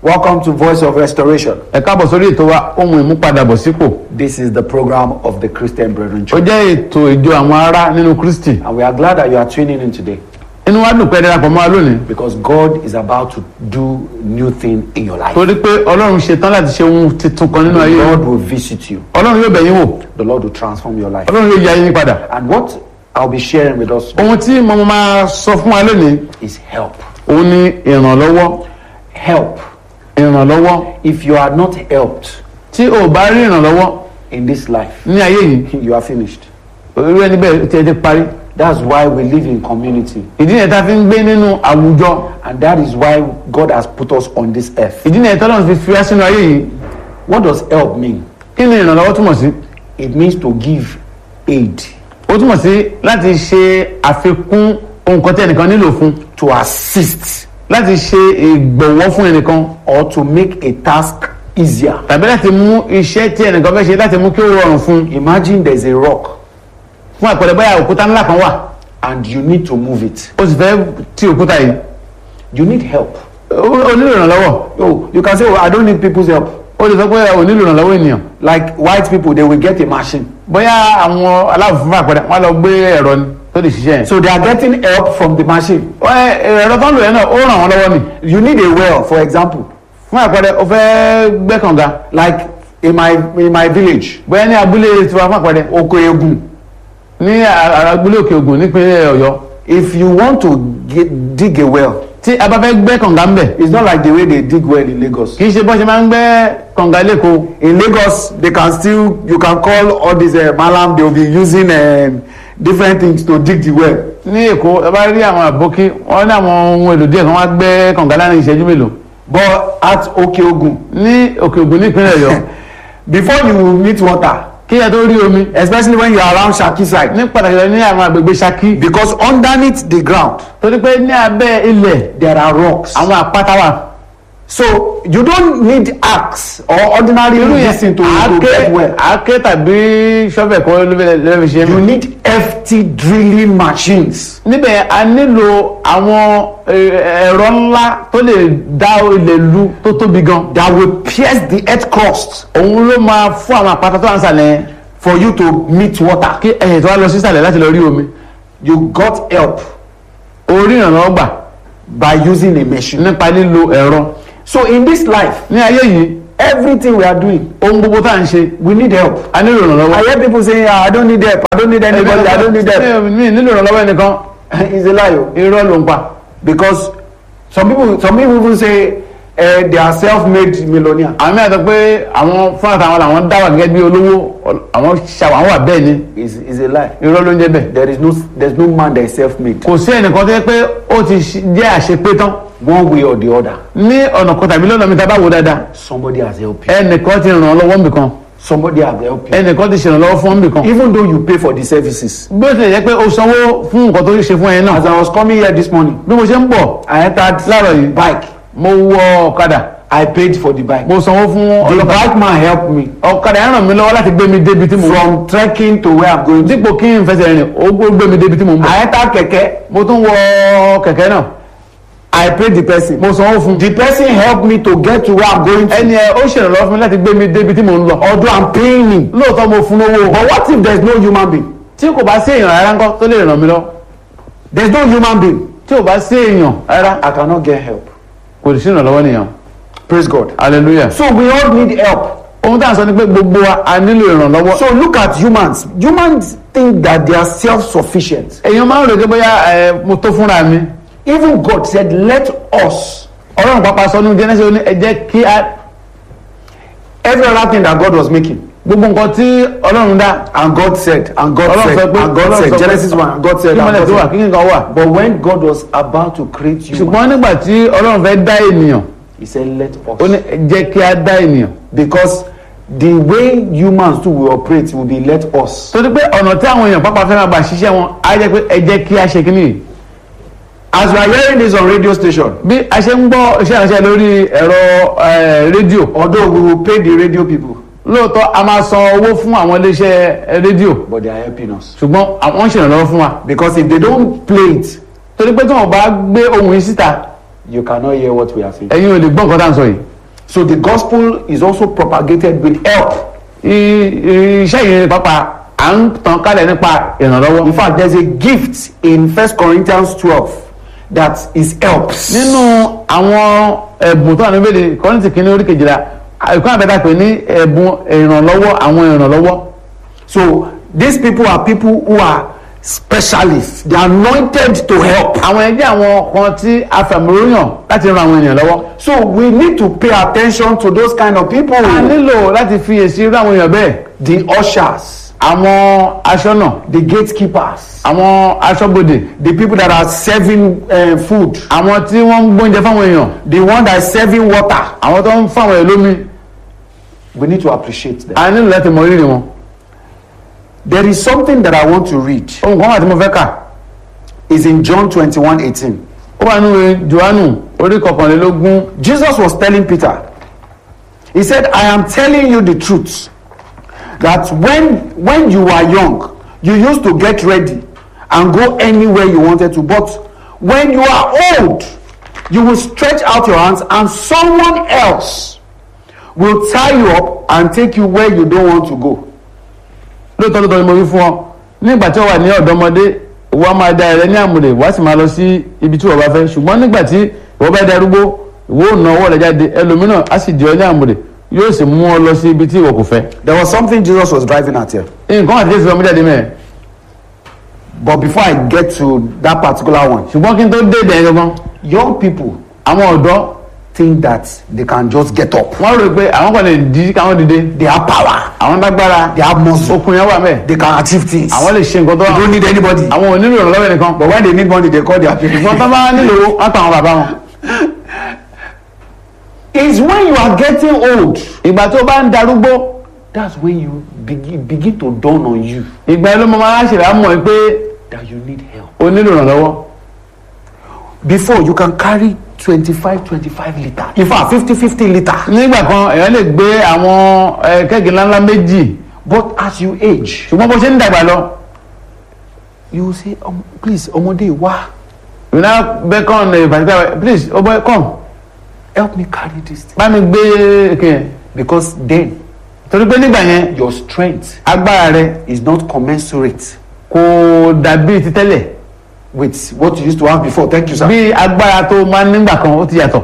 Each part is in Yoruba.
Welcome to Voice of Restoration. ẹ káàbọ̀ sórí ètò wa ohun ìmúpadàbọ̀sípò This is the program of the Christian Brethren ó Church. jẹ́ ètò ìjọ àwọn ará nínú kristi And we are glad that you are tuning in today inú wa dùn pé ẹ darapọ̀ mọ́ wa lónìí because God is about to do new thing in your life. torí pé ọlọ́run ṣetán láti ṣe ohun tuntun kan nínú ayé The yín. Lord will visit you. ọlọ́run yóò bẹ̀ yín wò The Lord will transform your life. ọlọ́run yóò ya yín padà And what I'll be sharing with us ohun tí mo máa sọ fún wa lónìí is help. òun ni ìrànlọ́wọ́ Help. ìrànlọ́wọ́ If you are not helped tí o bá rí ìrànlọ́wọ́ in this life, ní ayé yìí you are finished. irú ẹni bẹ́ẹ̀ tí ẹ ti parí That's why we live in community. ìdí nìyẹn tá a fi ń gbé nínú àwùjọ And that is why God has put us on this earth. ìdí nìyẹn tọ́lọ́run fi fi wá sínú ayé yìí What does help mean? kí ni ìrànlọ́wọ́ túmọ̀ sí It means to give aid, ó túmọ̀ sí láti ṣe àfikún ohun kan tí ẹnìkan nílò fún to assist, láti ṣe ìgbọ̀wọ́ fún ẹnìkan or to make a task easier. tàbí láti mú iṣẹ́ tí ẹnìkan fẹ́ ṣe láti mú kí ó rọrùn fún Imagine there's a rock fún àpẹẹrẹ báyà òkúta ńlá kan wà and you need to move it. ó sì fẹ́ ti òkúta yìí You need help. ó ó nílò ìrànlọ́wọ́ Oh, you can say, oh, I don't need people's help. ó lè sọ pé ò nílò ìrànlọ́wọ́ ènìyàn Like white people, they will get a machine. bóyá àwọn aláwọ̀ fún àpẹẹrẹ wọn lọ gbé ẹ̀rọ ni tó lè ṣiṣẹ́ yẹn So they are getting help from the machine. Ẹ, ẹ̀rọ tó ń lò yẹn náà ó ràn wọ́n lọ́wọ́ ni You need a well, for example. fún àpẹẹrẹ ó fẹ́ gbẹ́ kànga Like in my in my village, bóyá ní abúlé tiwa fún àpẹẹrẹ Oko Egun. ní a- abúlé òkè ògùn nípínlẹ̀ ọ̀yọ́ If you want to get, dig a well, tí a bá fẹ́ gbẹ́ kànga ńbẹ̀ it's not like the way they dig well in Lagos. kì í ṣe bọ́n ṣe máa ń gbẹ́ kànga lẹ́kọ̀ọ́ In Lagos, they can still you can call all these uh, malam. They will be using um, different things to dig the well. ní èkó ẹ bá rí àwọn àbókí wọn ní àwọn ohun èlò díẹ̀ kan wá gbẹ́ kànga láàrin ìṣẹ́jú mélòó But at Okeogun, ní òkè ògùn nípínlẹ̀ ọ̀yọ́ before you will meet water, kí ẹ tó rí omi especially when you are around Shaki side, ní pàtàkì lọ ní àwọn àgbègbè Ṣakí because underneath the ground torí pé ní abẹ́ ilẹ̀ there are rocks. àwọn àpáta wà So you don't need axe or ordinary irú yẹn medicine to, to àáké get well. àáké tàbí ṣọ́fẹ̀ kan ló fẹ́ lọ́ọ́ fi ṣe é You need hefty drilling machines. níbẹ̀ a nílò àwọn ẹ, ẹ̀rọ ńlá tó lè dá ilẹ̀ lu tó tóbi gan that will pierce the earth crust òun ló máa fún àwọn àpáta tó wà nísàlẹ̀ yẹn for you to meet water. kí ẹ̀yìn tó wá lọ sísàlẹ̀ láti lọ rí omi You got help orí ìrànlọ́wọ́ gbà by using a machine. nípa lílo ẹ̀rọ So in this life, ní ayé yìí everything we are doing, ohun gbogbo tá à ń ṣe we need help. a nílò ìrànlọ́wọ́. I hear people saying, ah, I don't need help. I don't need anybody. I don't need help. mi nílò ìrànlọ́wọ́ ẹnìkan it's a lie. oh. irọ́ ló ń pa Because some people, some people even say uh, they are self-made millionaire. àwọn mìíràn sọ pé àwọn fún àtàwọn làwọn dá wà gẹ́gẹ́ bí olówó àwọn ṣàwọn àwọn wà bẹ́ẹ̀ ni It's, it's a lie. irọ́ ló ń jẹ́ bẹ́ẹ̀ There is no, there's no man that is self-made. kò sí ẹnìkan tó yẹ pé ó ti ṣe- jẹ́ àṣepé tán One way or the other, ní ọ̀nà kan tàbí lọ́nà mi tá a bá wò dáadáa somebody has helped you. ẹnìkan ti ràn án lọ́wọ́ nbìkan Somebody has helped you. ẹnìkan ti ṣèrànlọ́wọ́ fún nbìkan Even though you pay for the services. bí ó ti lè jẹ́ pé o sanwó fún nǹkan tó ṣe fún ẹ náà As I was coming here this morning, bí mo ṣe ń bọ̀ I entered láàárọ̀ yìí bike. mo wọ ọ̀kadà I paid for the bike. mo sanwó fún The ọlọ́kadà bike man helped me ọ̀kadà yẹn ràn mí lọ́wọ́ láti gbé mi débi tí mo wọ from trekking to where I'm going to. dípò kí n fẹsẹ̀ rìn ó gbé mi débi tí mo ń bọ̀ I entered keke. mo tún wọ kẹ̀kẹ́ náà I paid the person. mo sanwó fún The person helped me to get to where I'm going to. ẹni ẹ ó ṣèrànlọ́wọ́ fún mi láti gbé mi débi tí mo ń lọ Although I'm paying him. lóòótọ́ mo fún lówó But what if there's no human being? tí kò bá sí èèyàn rárá ńkọ́ tó lè ràn mí lọ There's no human being. tí kò bá sí èèyàn rárá I cannot get help. kò sí ìrànlọ́wọ́ nìyẹn Praise God. hallelujah So we all need help. ohun tá à ń sọ ni pé gbogbo wa a nílò ìrànlọ́wọ́ So look at humans. Humans think that they are self-sufficient. èèyàn máa ń rò pé bóyá ẹ mo tó fúnra mi Even God said, let us. ọlọ́run pápá sọ ní Genesis ó ní ẹ jẹ́ kí a Every other thing that God was making. gbogbo nǹkan tí ọlọ́run dá And God said, and God ọlọ́run said, sọ pé and God ọlọ́run said. sọ pé Genesis 1, and God said, kí and mọ́lẹ̀ God tó wà said. kí nǹkan wà But when God was about to create human, ṣùgbọ́n nígbà tí ọlọ́run fẹ́ dá ènìyàn He said, let ó ní us. ẹ jẹ́ kí a dá ènìyàn Because the way humans too will operate will be let us. torí pé ọ̀nà tí àwọn èèyàn pápá fẹ́ máa gbà ṣiṣẹ́ wọn á jẹ́ pé ẹ jẹ́ kí a ṣe kíní yìí As we are hearing this on radio station, bí a ṣe ń gbọ́ iṣẹ́ ìránṣẹ́ lórí ẹ̀rọ eh, rédíò although we will pay the radio people, lóòótọ́ a máa san owó fún àwọn iléeṣẹ́ eh, rédíò but they are helping us. ṣùgbọ́n àwọn ń ṣèrànlọ́wọ́ fún wa Because if they don't play it, torí pé tí wọn bá gbé ohun yìí síta you cannot hear what we are saying. ẹ̀yin ò lè gbọ́ nǹkan tá à ń sọ yìí So the gospel is also propagated with help. I- i- iṣẹ́ yìí pápá à ń tàn kálẹ̀ nípa ìrànlọ́wọ́. In fact, there's a gift in First Corinthians 12 that is helps. nínú àwọn ẹ̀bùn tó wà níbẹ̀ de kọ́ńtì kìíní orí kejìlá ẹ̀kọ́ àbẹ̀dá pé ní ẹ̀bùn ìrànlọ́wọ́ àwọn ìrànlọ́wọ́. So these people are people who are specialists. They are anointed to help. àwọn ẹgbẹ́ àwọn kan tí a fẹ̀mọ́ròyàn láti ran àwọn ènìyàn lọ́wọ́. So we need to pay attention to those kind of people. a nílò láti fi èsì irú àwọn èèyàn bẹ́ẹ̀. The ushers, àwọn aṣọ́nà the gatekeepers, àwọn aṣọ́bodè the people that are serving uh, food, àwọn tí wọ́n ń gbóúnjẹ fáwọn èèyàn the one that is serving water. àwọn tó ń fáwọn èèyàn lómi We need to appreciate them. a nílò láti mọ rírì wọn. There is something that I want to read. ohun kan wà tí mo fẹ́ kà Is in John 21 18. ó wà nínú johannu orí kọkànlélógún Jesus was telling Peter, He said, I am telling you the truth that when, when you were young, you used to get ready and go anywhere you wanted to. But when you are old, you will stretch out your hands and someone else will tie you up and take you where you don't want to go. lóòótọ́ lóòótọ́ ni mo wí fún ọ nígbà tí ó wà ní ọ̀dọ́mọdé ìwọ máa da ẹ̀rẹ́ ní àmúlẹ̀ wá sì máa lọ sí ibi tí ìwọ bá fẹ́ ṣùgbọ́n nígbà tí ìwọ bá darúgbó ìwọ ò na ọwọ́ rẹ̀ jáde ẹlòmíràn á sì di ọ ní àmúlẹ̀ yóò sì mú ọ lọ sí ibi tí ìwọ kò fẹ́. There was something Jesus was driving at here. nǹkan àti jésù ọmọdé àdé mẹ́ẹ̀ But before I get to that particular one, ṣùgbọ́n kí n tó dé ìdẹ̀ gangan young people àwọn ọ̀dọ́ think that they can just get up. wọ́n rò pé àwọn kan lè di káwọn dìde They have power. àwọn lágbára They have muscle. okùn yẹn wà mẹ́ẹ̀ They can achieve things. àwọn lè ṣe nǹkan tó They wà don't need anybody. àwọn ò nílò ìrànlọ́wọ́ nìkan But when they need money, they call their ṣùgbọ́n parents. tó bá nílò owó wọ́n pa àwọn bàbá wọn. It's when you are getting old. ìgbà tó bá ń darúgbó That's when you begin, begin to dawn on you ìgbà yẹn ló mọ máa ṣèlè àmọ́ pé that you need help. o nílò ìrànlọ́wọ́. Before, you can carry 25, 25 liter. In fact, 50, 50 liter. nígbà kan èèyàn lè gbé àwọn ẹ, kẹ́gì ńláńlá méjì But as you age, ṣùgbọ́n bó ṣe ń dàgbà lọ you will say, um, please, ọmọdé wá, you now beckon a particular please o boy come help me carry this thing. bá mi gbé èké yẹn Because then, torí pé nígbà yẹn your strength agbára rẹ is not commensurate kò dàbí ti tẹ́lẹ̀ with what you used to have before. Thank you, sir. bí agbára tó máa ń nígbà kan ó ti yàtọ̀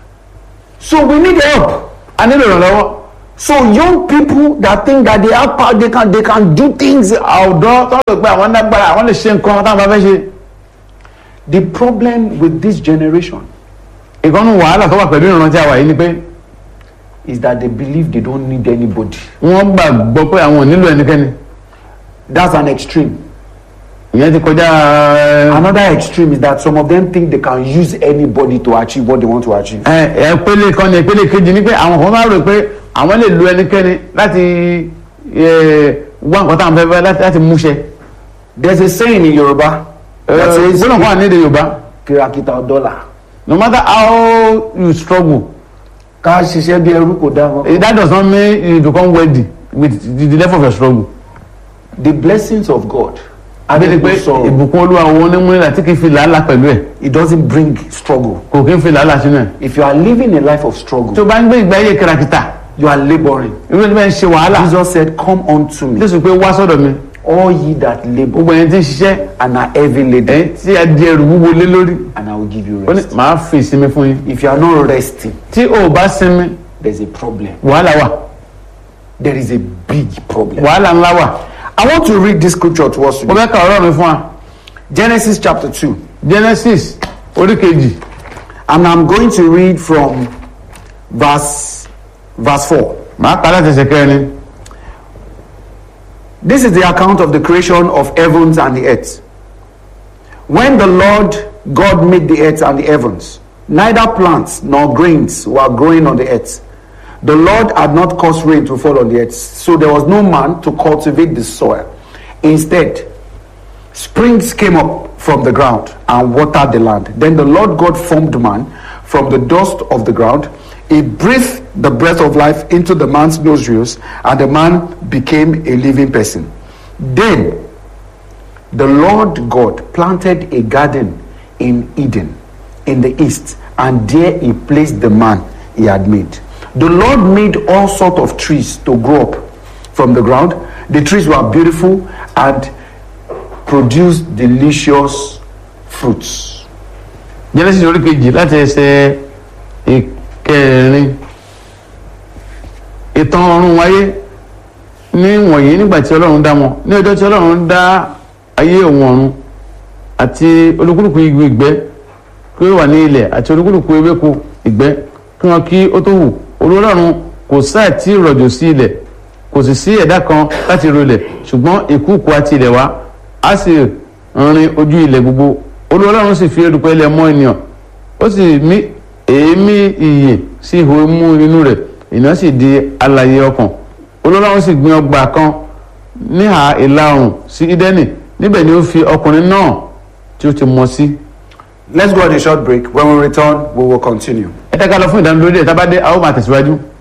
So we need help. a nílò ìrànlọ́wọ́ So young people that think that they have power, they can they can do things. ọ̀dọ́ tó rò pé àwọn lágbára àwọn lè ṣe nǹkan táwọn bá fẹ́ ṣe The problem with this generation ìkànnì wàhálà tó wà pẹ̀lú ìrántí àwa yìí ni pé is that they believe they don't need anybody. wọ́n gbàgbọ́ pé àwọn ò nílò ẹnikẹ́ni That's an extreme. ìyẹn ti kọjá ẹ, Another extreme is that some of them think they can use anybody to achieve what they want to achieve. ẹ ìpele kan ní ìpele kejì ni pé àwọn kan máa rò pé àwọn lè lo ẹnikẹ́ni láti ẹ, wá nǹkan táwọn fẹ́ fẹ́ láti- láti múṣẹ. There's a saying in Yoruba that says gbọ́dọ̀ kan wà ní èdè Yorùbá kìràkìtà dọ́là. no matter how you struggle Ká ṣiṣẹ́ bí ẹrú kò dá wọn. eh, that does not mean you become wealthy with the, the level of your struggle. The blessings of God. abẹ́ni pé sorrow. ìbùkún olúwa òun ní múlẹ̀ tí kì í fi làálàá pẹ̀lú ẹ̀ It doesn't bring struggle. kò kì í fi làálàá sínú ẹ̀. If you are living a life of tó struggle, bá ń gbé ìgbé ayé kìràkìtà you are laboring. irú ẹni bẹ́ẹ̀ ń ṣe wàhálà Jesus said, Come unto me, jésù pé wá sọ́dọ̀ mi all ye that labor gbogbo ẹni tí ń ṣiṣẹ́ and are heavy laden, ẹ̀yìn tí a di ẹrù wúwo lé lórí and I will give you ó ní rest. màá fi ìsinmi fún yín If you are not resting, tí o ò bá sinmi there's a problem. wàhálà wà There is a big problem. wàhálà ńlá wà I want to read this scripture to us mo today. fẹ́ ka ọ̀rọ̀ mi fún wa Genesis chapter 2. genesis orí kejì And I'm going to read from verse verse 4. màá kà láti ẹsẹ̀ kẹrin This is the account of the creation of heavens and the earth. When the Lord God made the earth and the heavens, neither plants nor grains were growing on the earth. The Lord had not caused rain to fall on the earth, so there was no man to cultivate the soil. Instead, springs came up from the ground and watered the land. Then the Lord God formed man from the dust of the ground. He breathed the breath of life into the man's nostrils, and the man became a living person. Then the Lord God planted a garden in Eden in the east, and there he placed the man he had made. The Lord made all sort of trees to grow up from the ground. The trees were beautiful and produced delicious fruits. genesis orí kejì láti ẹsẹ̀ ìkẹrin ìtàn ọ̀run wáyé ní wọ̀nyí nígbà tí ọlọ́run dá wọn ní ọjọ́ tí ọlọ́run dá ayé òun ọ̀run àti olúkúlùkù igi ìgbẹ́ kí ó wà ní ilẹ̀ àti olúkúlùkù ewéko ìgbẹ́ kí wọn kí ó tó hù olúọlọ́run kò sáà tí rọ̀jò sí ilẹ̀ kò sì sí ẹ̀dá kan láti ro ilẹ̀ ṣùgbọ́n ìkúùkù àti ilẹ̀ wá á sì rin ojú ilẹ̀ gbogbo olúọlọ́run sì fi erùpẹ̀ ilẹ̀ mọ́ ènìyàn ó sì mí èémí ìyè sí ihò imú inú rẹ̀ ènìyàn sì di alààyè ọkàn olúọlọ́run sì gbin ọgbà kan níhà ìlà oòrùn sí ídẹ́nì níbẹ̀ ni ó fi ọkùnrin náà tí ó ti mọ sí. Let's go on a short break. When we return, we will continue. ẹ tẹ́ka lọ fún ìdánilójú ẹ̀ tábàdé a ó máa tẹ̀síwájú.